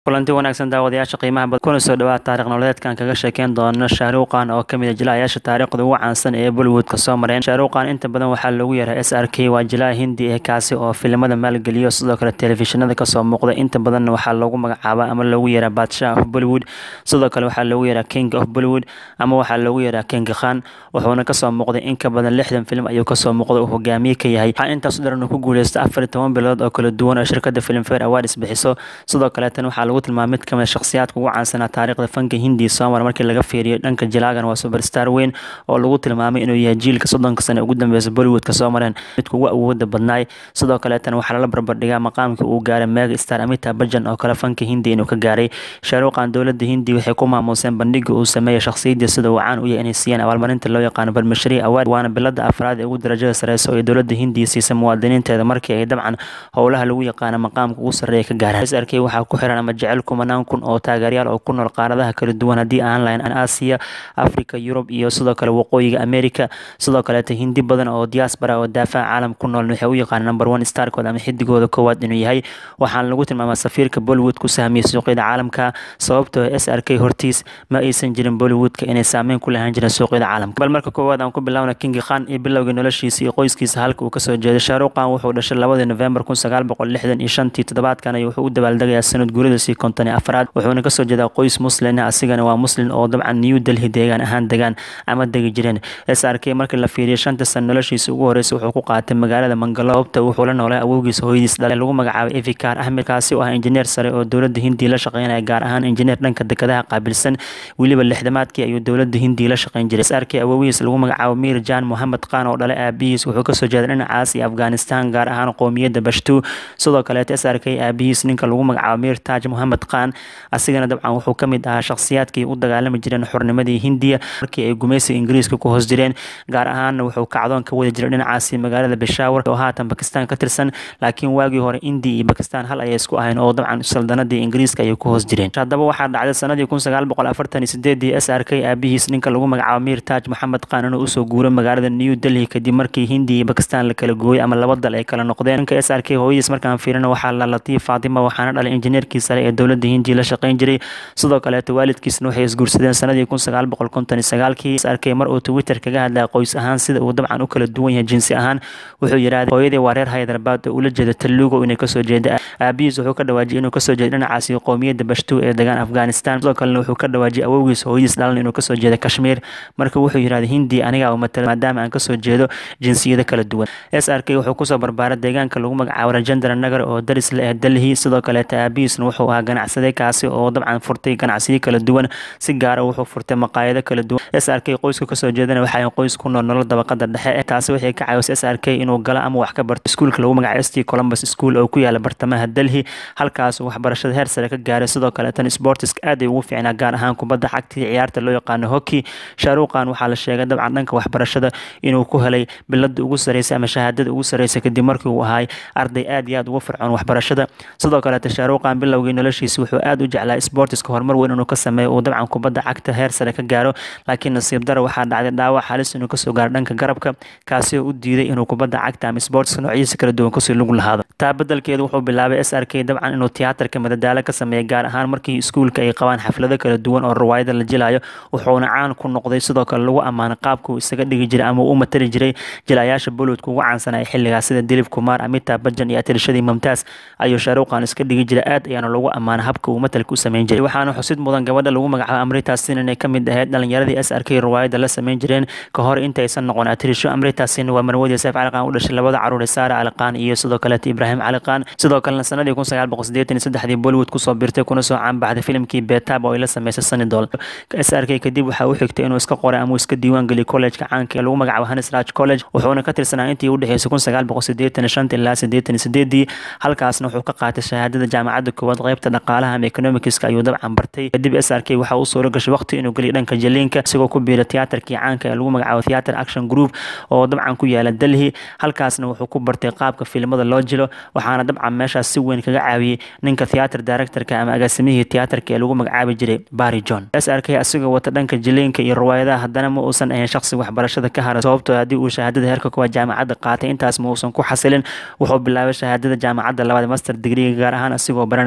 kulanti wanaagsan daawadayaasha qiimaha badan kuna soo dhawaad taariikh nololeedkan kaga sheekeyn doono shahruuqan oo kamid a jilayaasha taariikhda ugu caansan ee bollywoodka soo mareen shahruuqan inta badan waxaa loogu yaraa s r k waa jilaa hindi ee kaasi oo filimada maalgeliyo sidoo kale telefishinada kasoo muuqda inta badanna waxaa loogu magacaaba ama loogu yaraa badshaah of bollywood sidoo kale waxaa loogu yaraa king of bollywood ama waxaa loogu yaraa king khan wuxuuna kasoo muuqday in ka badan lixdan film ayuu kasoo muuqday uu hogaamiye ka yahay waxaa intaas u daran uu ku guuleysta afar iyo toban bilood oo kala duwan oo shirkada filmfare awards bixiso sidoo kaleetan waxaa lagu tilmaamay mid kamid shakhsiyaadka ugu caansanaa taariikhda fanka hindi soomar markii laga fiiriyo dhanka jilaagan waa superstar weyn oo lagu tilmaamay inuu yahay jiilka soddonka sane ugu dambeysa bollywoodka soo mareen midka ugu awooda badnaay sidoo kaleetan waxaa lala barbardhigaa maqaamkii uu gaaray mega star amita bajan oo kale fanka hindi inuu ka gaaray shaaruuqan dowladda hindi waxay ku maamuuseen bandhiga uu sameeyay shakhsiyadii sida uu caan u yahay inay siiyeen abaalmarinta loo yaqaano barmashari awaad waana bilada afraad ee ugu darajada sareysa oo ay dowladda hindiya siisa muwaadiniinteeda markii ay dabcan howlaha lagu yaqaano maqaamka ugu sarreeya ka gaaraan s r k waxaa ku xiran ama jecel kumanaan kun oo taageeryaal oo ku nool qaaradaha kala duwan haddii aan lahayn aasiya africa yurub iyo sidoo kale waqooyiga america sidoo kaleeta hindi badan oo diaspora oo daafaha caalam ku nool waxay u yaqaan number one starkood ama xidigooda koowaad inuu yahay waxaana lagu tilmaamaa safiirka bollywood ku sahmiyey suuqyada caalamka sababtoo s r k hortiis ma aysan jirin bollywoodka inay saameyn ku lahaan jirin suuqyada caalamka bal marka koowaad aan ku bilaawna kingi khan iyo bilowgii noloshiisa iyo qoyskiisa halka uu kasoo jeeday shaaruqan wuxuu dhashay labadii november kun sagaal boqol lixdan iyo shantii toddobaadkan iyo wuxuu u dabaaldegayaa sanad guuradasii konton iyo afraad wuxuuna kasoo jeedaa qoys muslin asigana waa muslin oo dabcan new delhi deegaan ahaan degaan ama degi jireen s r k markii la fiiriyo shanta san noloshiisa ugu horeysa wuxuu ku qaatay magaalada mangalo sababta wuxuu la noolay awowgiisa hooyadiis dhale lagu magacaabay evikar ahmed kaasi oo ah injineer sare oo dowladda hindiya la shaqeynaya gaar ahaan injineer dhanka dekadaha qaabilsan weliba lixdamaadkii ayuu dowladda hindiya la shaqeyn jiray s r k awowihiis lagu magacaabo mir jan mohamed khan oo dhale aabihiis wuxuu kasoo jeeday dhinacaas iyo afghanistan gaar ahaan qoomiyadda bashtu sidoo kaleeta s r k aabihiis ninka lagu magacaabo mir taj mohamed khan asigana dabcan wuxuu ka mid ahaa shakhsiyaadkii u dagaalami jireen xornimadii hindiya markii ay gumaysiga ingiriiska ku hoos jireen gaar ahaanna wuxuu kacdoon ka wadi jiray dhinacaasi magaalada beshawar oo haatan bakistan ka tirsan laakiin waagii hore indiya iyo bakistan hal ayay isku ahayn oo dabcan saldanadii ingiriiska ayay ku hoos jireen haddaba waxaa dhacday sanadii kun sagaal boqol afartan iyo sideedii s r k aabihiis ninka lagu magacaabo mir taj moxamed khan inuu usoo guuray magaalada new delhi kadib markii hindiya iyo bakistan la kala gooyay ama laba dal ay kala noqdeen ninka s r k hooyadiis markaan fiirina waxaa la latiif faatima waxaana dhalay injineerkii sare ee dowladda hindiya la shaqeyn jiray sidoo kaleeto waalidkiisna waxay isguursadeen sanadii kun sagaal boqol konton iyo sagaalkii s arkay mar uu twitter kaga hadlaya qoys ahaan sida uu dabcan u kala duwan yahay jinsi ahaan wuxuu yidhahday hooyadii waa reer haydarbaad oo ula jeeda talugo inay kasoo jeeda aabihiis wuxuu ka dhawaajiyay inuu kasoo jeeda dhinacaasi qoomiyadda bashtu ee degaan afghanistan sidoo kalena wuxuu ka dhawaajiyay awowgiis hooyadiis dhalan inuu kasoo jeeda kashmiir marka wuxuu yidhahday hindiya anigaa u matala maadaama aan kasoo jeedo jinsiyada kala duwan s r k wuxuu kusoo barbaaray deegaanka lagu magacaabo rajendra nagar oo daris la ah delhi sidoo kaleeta aabihiisna wuxuu ahaa ganacsade kaasi oo dabcan furtay ganacsiyo kala duwan si gaara wuxuu furtay maqaayado kala duwan s r k qoyska kasoo jeedana waxay qoys ku nool nolol dabaqada dhexe taasi waxay ka caawisay s r k inuu galo ama wax ka barto iskuulka lagu magacaabo st columbus school oo ku yaala bartamaha delhi halkaas waxbarashada heer sare ka gaaray sidoo kaleetan sportiska aad ay ugu fiicnaa gaar ahaan kubadda cagtii ciyaarta loo yaqaano hockey shaaruqan waxaa la sheegay dabcan dhanka waxbarashada inuu ku helay bilada ugu sareysa ama shahaadada ugu sareysa kadib markii uu ahay arday aad iyo aad ugu fircoon waxbarashada sidoo kaleeta shaaruqan bilowgii noloshiisa wuxuu aad u jeclaa sportiska horumar weyn inuu ka sameeyo uu dabcan kubadda cagta heer sare ka gaaro laakiin nasiib dara waxaa dhacday dhaawac halis inuu kasoo gaaro dhanka garabka kaasi oo u diiday inuu kubadda cagta ama sportiska noocyadiisa kala duwan kasii lug lahaado taa bedelkeedu wuxuu bilaabay s r k dabcan inuu tiyaatarka madadaalo ka sameeya gaar ahaan markii iskuulka ay qabaan xaflado kala duwan oo riwaayada la jilayo wuxuuna caan ku noqday sidoo kale lagu ammaanay qaabka uu isaga dhigi jiray ama uu u matali jiray jilayaasha bollywoodka ugu caansanaa xilligaas sida dilib kumar amita bajan iyo atirashadii mamtaas ayuu shaaruqan iska dhigi jiray aad ayaana lagu ammaanay habka uu matalka u sameyn jiray waxaana xusid mudan gabadha lagu magacaabo amritasin inay ka mid ahayd dhalinyaradii s r k riwaayada la sameyn jireen ka hor intaysan noqon atirisho amritasin waa marwadii seef caliqaan u dhashay labada caruur saara caliqaan iyo sidoo kaleeta ibraahim caliqaan sidoo kalena sanadii kun sagaal boqol sideetan iyo saddexdii bollywood kusoo birtay kuna soo caanbaxday filimkii betab oo ay la sameysay sanidol s r k kadib waxaa u xigtay inuu iska qoray ama uu iska diiwaan geliyay college-ka caanka ee lagu magacaabo hanis raj college wuxuuna ka tirsanaa intii u dhexeysay kun sagaal boqol sideetan iyo shanta ilaa sideetan iyo sideedii halkaasna wuxuu ka qaatay shahaadada jaamacadda koowaad qeybta dhaqaalaha ama economicska ayuu dabcan bartay kadib s r k waxaa u suura gashay waqti inuu geliyo dhanka jaliinka isagoo ku biiray tiyaatarkii caanka ee lagu magacaabo theater action group oo dabcan ku yaala delhi halkaasna wuxuu ku bartay qaabka filimada loo jilo waxaana dabcan meeshaas si weyn kaga caawiyey ninka theater directorka ama agaasimihii tiyaatarka ee lagu magacaabi jiray barry john s r k asigoo wata dhanka jiliinka iyo riwaayadaha haddana ma uusan ahayn shaqsi waxbarashada ka hara sababtoo haddii uu shahaadada heerka kuwaad jaamacadda qaatay intaas ma uusan ku xasilin wuxuu bilaabay shahaadada jaamacadda labaad master digriga gaar ahaan asigoo baranaya mass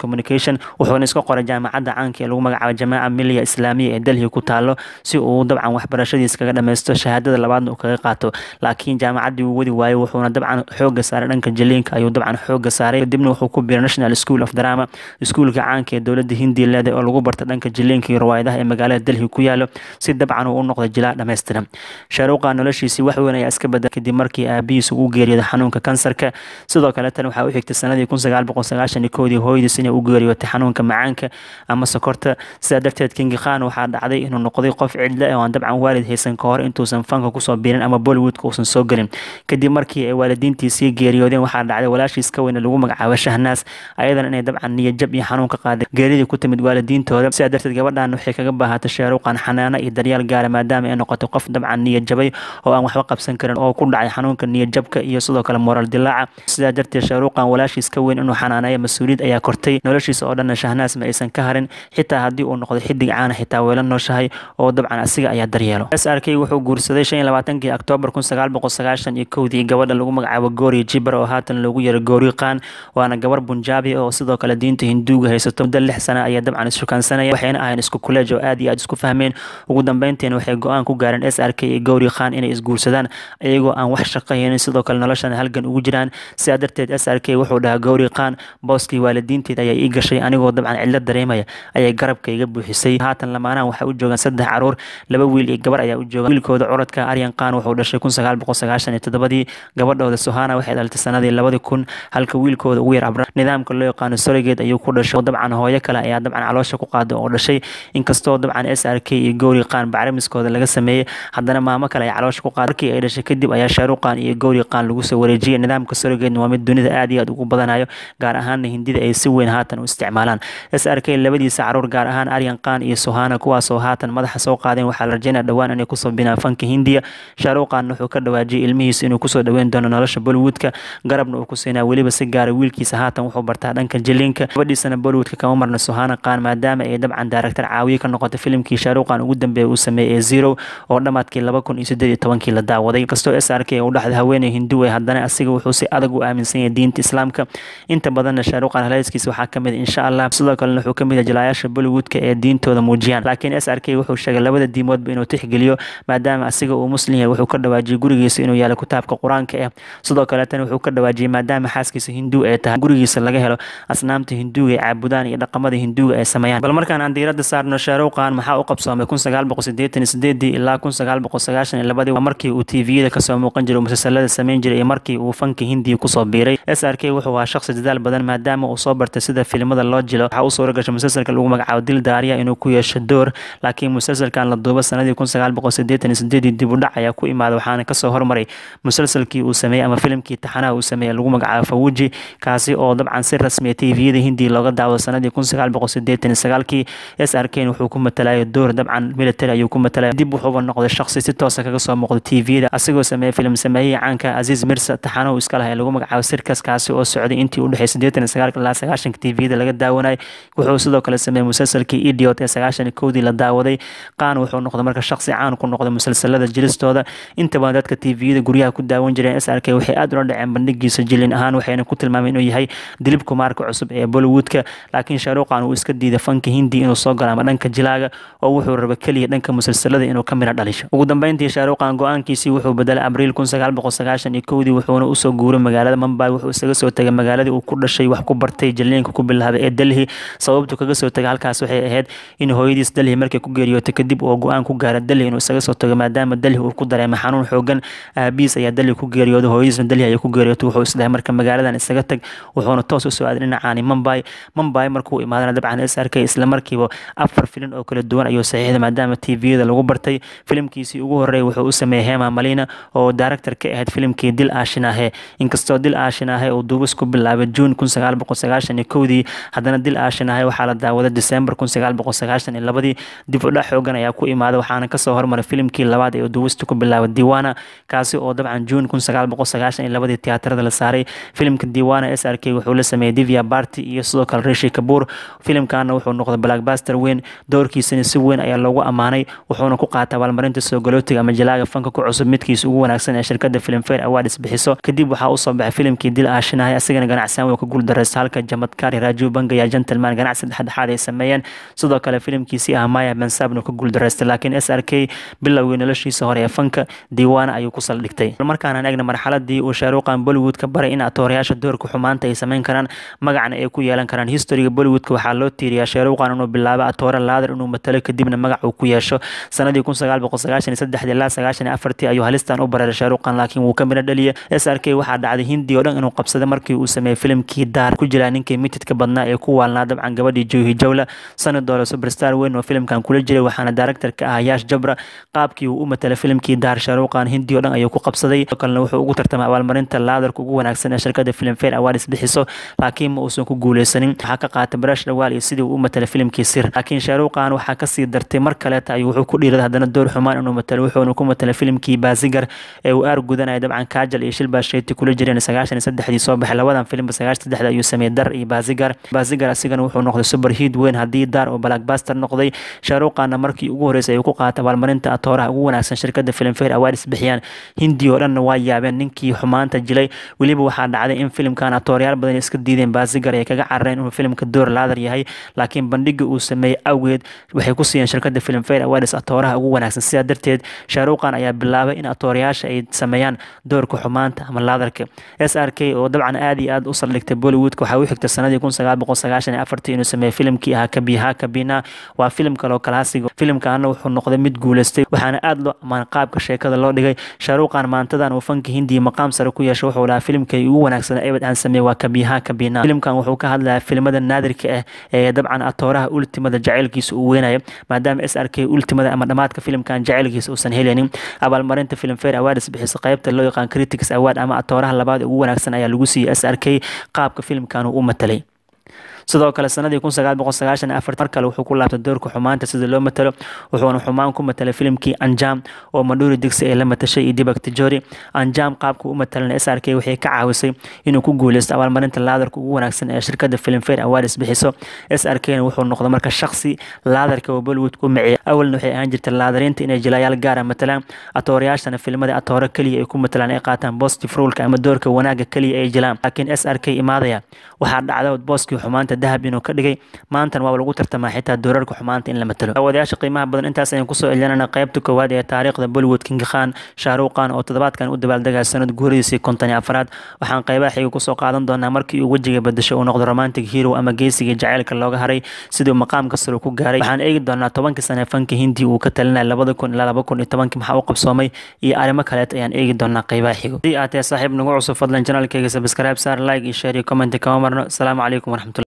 communication wuxuuna iska qoray jaamacadda caanka ee lagu magacaabo jamaaca miliya islaamiya ee delhi ku taalo si uu dabcan waxbarashadiis kaga dhammaysto shahaadada labaadna uu kaga qaato laakiin jaamacaddii uu wadi waayey wuxuuna dabcan xooga saaray dhanka jaliinka ayuu dabcan xooga saaray kadibna wuxuu ku biiray national school of drama iskuulka caanka ee dowladda hindiya leedahay oo lagu barta dhanka jaliinka iyo riwaayadaha ee magaalada delhi ku yaalo si dabcan uu u noqdo jilaa dhammaystiran shaaruuqa noloshiisii wax weyn ayaa iska bedel kadib markii aabihiis ugu geeriyooday xanuunka kansarka sidoo kale tan waxaa u xigtay sanadii kun sagaal boqol sagaashan iyo koodii hooyadiis inay u geeriyootay xanuunka macaanka ama sokorta sidaa darteed kingi khan waxaa dhacday inuu noqday qof cidle oo aan dabcan waalid haysan ka hor intuusan fanka kusoo biirin ama bollywoodka uusan soo gelin kadib markii ay waalidiintiisii geeriyoodeen waxaa dhacday walaashiis ka weyne lagu magacaabo shahnaas ayadan inay dabcan niyajab iyo xanuun ka qaaday geeridii ku timid waalidiintooda sidaa darteed gabadhan waxay kaga baahatay shaaruuqan xanaano iyo daryaal gaara maadaama ay noqotay qof dabcan niyajabay oo aan waxba qabsan karin oo ku dhacay xanuunka niyajabka iyo sidoo kale moral dilaaca sidaa darteed shaaruuqan walaashiis ka weyn inuu xanaaneeyo mas-uuliyad ayaa kortay noloshiisa oo dhanna shahnaas ma aysan ka harin xitaa haddii uu noqdo xidig caana xitaa weela nooshahay oo dabcan asiga ayaa daryeelo s r k wuxuu guursaday shan iyo labaatankii oktoobar kun sagaal boqol sagaashan iyo kowdii gabadha lagu magacaabo goori jibar oo haatan loogu yeero goori qaan waana gabar bunjaabi oo sidoo kale diinta hinduuga haysato muddo lix sana ayaa dabcan ishukaansanaya waxayna ahayn isku kuleej oo aad iyo aad isku fahmeen ugu dambeynteena waxay go-aan ku gaareen s r k iyo gowri khan inay isguursadaan iyagoo aan wax shaqo haynin sidoo kale noloshan halgan ugu jiraan sidaa darteed s r k wuxuu dhahaa gowri khan booskii waalidiinteed ayaa ii gashay anigoo dabcan cidlo dareemaya ayay garabka iga buuxisay haatan lamaanahan waxay u joogaan saddex caruur laba wiil iyo gabar ayaa u jooga wiilkooda curadka aryan khan wuxuu dhashay kun sagaal boqol sagaashan iyo toddobadii gabadhooda sohana waxay dhalatay sanadii labadi kun halka wiilkooda ugu yar abra nidaamka loo yaqaano sorigeed ayuu ku dhashay dabcan hooyo kale ayaa dabcan caloosha ku qaada oo dhashay inkastoo dabcan s r k iyo gowri khan bacrimiskooda laga sameeyey haddana maamo kale ay caloosha ku qaada markii ay dhashay kadib ayaa shaaruq khan iyo gowri khan lagu soo wareejiyey nidaamka sorigeedna waa mid dunida aad iyo aad ugu badanayo gaar ahaanna hindida ay si weyn haatan u isticmaalaan s r k labadiisa caruur gaar ahaan aryan khan iyo sohana kuwaasoo haatan madaxa soo qaadeen waxaa la rajeynaya dhowaan inay kusoo binaan fanka hindiya shaaruq khan wuxuu ka dhawaajiyey ilmihiisa inuu kusoo dhaweyn doono nolosha bollywoodka garabna uu ku siinaa weliba si gaara wiilkiisa haatan wuxuu bartaa dhanka jiliinka gabadhiisana bollywoodka kama marna sohana khan maadaama ay dabcan daaragtar caawiye ka noqotay filimkii shaaruq khan ugu dambeeya uu sameeyey ee zero oo dhammaadkii laba kun iyo siddeed iyo tobankii la daawaday kastoo s r k u dhexda haweeney hindu ee haddana asiga wuxuu si adag u aaminsan yahay diinta islaamka inta badanna shaaruq khan haleyskiisa waxaa ka mid insha allah sidoo kalena wuxuu ka mid yahay jilaayaasha bollywoodka ee diintooda muujiyaan laakiin s r k wuxuu sheegay labada diimoodba inuu tixgeliyo maadaama asiga uu muslim yahay wuxuu ka dhawaajiyey gurigiisa inuu yaalo kitaabka qur-aanka ah sidoo kaleetana wuxuu ka dhawaajiyey maadaama xaaskiisa hinduu ay tahay gurigiisa laga helo asnaamta hinduuga ay caabudaan iyo dhaqamada hinduuga ay sameeyaan bal markaan aan diiradda saarno shaaruq khan maxaa u qabsoomay kun sagaal boqol siddeetan iyo sideedii ilaa kun sagaal boqol sagaashan iyo labadii waa markii uu tviyada kasoo muuqan jiray musalsalada sameyn jiray iyo markii uu fanka hindiya kusoo biiray s r k wuxuu ahaa shaqsi dadaal badan maadaama uu soo bartay sida filimada loo jilo waxaa u suura gashay musalsalka lagu magacaabo dil daariya inuu ku yeesho door laakiin musalsalkan la duubo sanadii kun sagaal boqol siddeetan iyo sideedii dib u dhac ayaa ku imaada waxaana kasoo hormaray musalsalkii uu sameeyey ama filimkii taxanaha uu sameeyey lagu magacaabo fawuji kaasi oo dabcan si rasmiya tviyada hindiya looga daawado sanadii kun sagaal boqol siddeetan iyo sagaalkii s r k wuxuu ku matalayo door dabcan military ayuu ku matalaya dib wuxuuba noqday shaqsi si toosa kaga soo muuqda tviyada asigoo sameeyey filim sameeyihii caanka aziz mirsa taxanahu iska laha ee lagu magacaabo sirkas kaasi oo socday intii u dhexey siddeetan iyo sagaalka ilaa sagaashanka tviyada laga daawanayay wuxuu sidoo kale sameeyey musalsalkii idiot ee sagaashan iyo kowdii la daawaday qaan wuxuu noqday marka shaqsi caan ku noqday musalsalada jilistooda inta badan dadka tviyada guryaha ku daawan jireen s r k waxay aad ula dhaceen bandhigiisa jilin ahaan waxayna ku tilmaameen inuu yahay dilib kumaarka cusub ee bollywoodka laakiin shaaruqan uu iska diiday fanka hindi inuu soo galo ama dhanka jilaaga oo wuxuu raba keliya dhanka musalsalada inuu ka mira dhalisho ugu dambeyntii shaaruqan go-aankiisii wuxuu bedelay abriil kun sagaal boqol sagaashan iyo kowdii wuxuuna usoo guuray magaalada mumbai wuxuu isaga soo tegay magaaladii uu ku dhashay wax ku bartay jiliinka ku bilaabay ee delhi sababtu kaga soo tegay halkaas waxay ahayd in hooyadiis delhi markay ku geeriyootay kadib uu go-aan ku gaara delhi inuu isaga soo tago maadaama delhi uu ku dareemay xanuun xoogan aabiis ayaa delhi ku geeriyooday hooyadiisna delhi ayay ku geeriyootay wuxuu isdhahay marka magaaladan isaga tag wuxuuna toos usoo aaday dhinacaani mumbai mumbai markuu imaadana dabcan s r k isla markiiba afar filin oo kala duwan ayuu saxiixday maadaama tviyada lagu bartay filimkiisii ugu horreeyay wuxuu u sameeyey hema malina oo director ka ahayd filimkii dil aashinahe inkastoo dil aashinahe uu duubis ku bilaabay juun kun sagaal boqol sagaashan iyo kowdii haddana dil aashinahe waxaa la daawaday december kun sagaal boqol sagaashan iyo labadii dib u dhac xoogan ayaa ku imaaday waxaana kasoo hormaray filimkii labaad ee duubista ku bilaabay diwana kaasi oo dabcan juun kun sagaal boqol sagaashan iyo labadii tiyaatarada la saaray filimka diwana s r k wuxuu la sameeyey divya barty iyo sidoo kale rishi kabuur filimkana wuxuu noqday blackbuster weyn doorkiisana si weyn ayaa loogu ammaanay wuxuuna ku qaatay abaalmarinta soo galootiga ama jalaaga fanka ku cusub midkiisa ugu wanaagsan ee shirkada filmfare awards bixiso kadib waxaa usoo baxay filimkii dil aashinahay asigana ganacsan wuu ka guuldareysta halka jamadkari saaray rajiv bangaya gentleman ganacsi dhexdhexaad ay sameeyeen sidoo kale filimkiisii ah maya bensabna ku guuldareystay laakiin s r k bilowgii noloshiisa hore ee fanka diiwaana ayuu ku saldhigtay markaanaan eegna marxaladii uu shaaruuqan bollywood ka baray in atoorayaasha doorka xumaanta ay sameyn karaan magacna ay ku yeelan karaan historiga bollywoodka waxaa loo tiiriyaa shaaruuqan inuu bilaabo atoore laadar inuu matalo kadibna magac uu ku yeesho sanadii kun sagaal boqol sagaashan iyo saddex ilaa sagaashan iyo afartii ayuu halistan u bareeray shaaruuqan laakiin wuu ka midho dhaliyay s r k waxaa dhacday hindi oo dhan inuu qabsaday markii uu sameeyey filimkii daar ku jiraa ninkii mitidka badnaa ee ku waalnaa dabcan gabadhii joohi jawla sanad doole superstar weyn oo filimkan kula jiray waxaana director ka ah yaash jabra qaabkii uu u matalay filimkii daar shaaruuqan hindi oo dhan ayuu ku qabsaday sidoo kalena wuxuu ugu tartamay abaalmarinta laadarka ugu wanaagsan ee shirkada filmfare awards bixiso laakiin ma uusan ku guuleysanin waxaa ka qaatay barash dhawaal iyo sidii uu u matalay filimkii sir laakiin shaaruuqan waxaa kasii dartay mar kaleeta ayuu wuxuu ku dhiiraday haddana door xumaan inuu matalo wuxuuna ku matalay filimkii baasigar ee uu aar gudanaya dabcan kaajal iyo shilbaa sheyti kula jireen sagaashan iyo saddexdii soo baxay labadan filimba sagaashan saddexda ayuu sameeyey dar iyo baasigar baasigar asigana wuxuu noqday super hiid weyn haddii daar oo blackbuster noqday shaaruuqana markii ugu horreysay ayuu ku qaatay abaalmarinta atooraha ugu wanaagsan shirkada filmfare awards bixiyaan hindi oo dhanna waa yaabeen ninkii xumaanta jilay weliba waxaa dhacday in filimkan atoorayaal badan iska diideen baasigar ay kaga carareen inuu filimka door laadar yahay laakiin bandhiga uu sameeyey awgeed waxay ku siiyeen shirkada filmfare awards atooraha ugu wanaagsan sidaa darteed shaaruuqan ayaa bilaabay in atoorayaasha ay sameeyaan doorka xumaanta ama laadarka s r k oo dabcan aad iyo aad u saldhigtay bollywoodka waxaa u xigtay sanadii kun sagaal boqol sagaashan iyo afartii inuu sameeyey filimkii ahaa kabiha kabina waa filim kaloo kalaasiga filimkaana wuxuu noqday mid guuleystay waxaana aad loo ammaan qaabka sheekada loo dhigay shaaruuqan maantadan uu fanka hindiya maqaam sare ku yeesho wuxuu lahaa filimkay ugu wanaagsan ebed aan sameeyey waa kabiha kabina filimkan wuxuu ka hadlayaa filimada naadirka ah ee dabcan atooraha ultimada jaceylkiisa uu weynaya maadaama s r k ultimada ama dhammaadka filimkan jaceylkiisa uusan helinin abaalmarinta filmfare awards bixisa qaybta loo yaqaan critics award ama atooraha labaad ugu wanaagsan ayaa lagu siiyey s r k qaabka filimkan uu u matalay sidoo kale sanadii kun sagaal boqol sagaashan afar mar kale wuxuu ku laabtay doorka xumaanta sida loo matalo wuxuuna xumaan ku matalay filimkii anjam oo madhuuri digsi ee la matashay iyo dibak tijori anjam qaabka u matalan s r k waxay ka caawisay inuu ku guuleysto abaalmarinta laadarka ugu wanaagsan ee shirkada filmfare awards bixiso s r k na wuxuu noqday marka shaksi laadarka oo bollywood ku miciya awalna waxay ahaan jirtay laadariinta inay jilayaal gaara matalaan atoorayaashana filmada atoore keliya ay ku matalaan ay qaataan positive ruleka ama doorka wanaaga keliya ay jilaan laakiin s r k imaadaya waxaa dhacda booskii xumaanta dahab inuu ka dhigay maantan waaba lagu tartamaa xitaa doorarka xumaanta in la matalo daawadayaasha qiimaha badan intaas ayaan kusoo celinana qaybta koowaad ee taariikhda bollywood king khan shaaruuqan oo toddobaadkan u dabaaldegaya sanad guuradiisii konton iyo afraad waxaan qaybaha xiga kusoo qaadan doonaa markii uu wejiga bedesho uu noqdo romantic hero ama geesiga jaceylka looga haray siduu maqaamka sare ku gaaray waxaan eegi doonaa tobankii sane fanka hindi uu ka talinaya labada kun ilaa laba kun iyo tobankii maxaa u qabsoomay iyo arrimo kaleet ayaan eegi doonaa qaybaha xigo haddii aad tahay saaxiib nagu cusub fadlan janaalkayga sabscribe saar like iyo share iyo comment kama marno asalaamu calaykum waraxmatulah